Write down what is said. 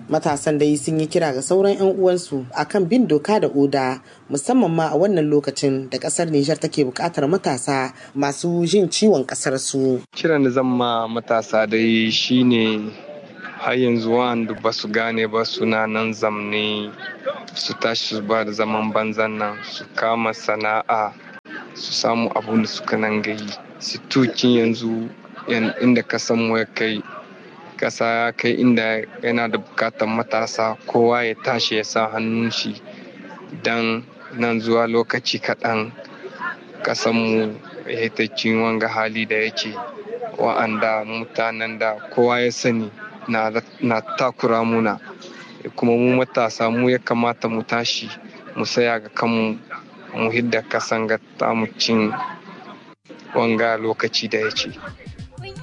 matasan dai sun yi kira ga sauran 'yan uwansu akan bin doka da oda musamman ma a wannan lokacin da kasar Nijar take buƙatar matasa masu jin ciwon kasar su. Kiran da zan ma matasa dai shine har yanzu wanda ba su gane ba suna nan zamne su tashi su ba da zaman banzan nan su kama sana'a su samu abun da suka nan gayi su tukin yanzu inda kasan mu ya kai kasa ya kai inda yana da bukatar matasa kowa ya tashi ya sa hannun shi don nan zuwa lokaci kaɗan kasanmu ya ta wanga hali da yake wa'anda mutanen da kowa ya sani na takura muna kuma mu matasa mu ya kamata mu tashi mu saya ga kanmu mu hidda kasan ga tamu cin wanga lokaci da yake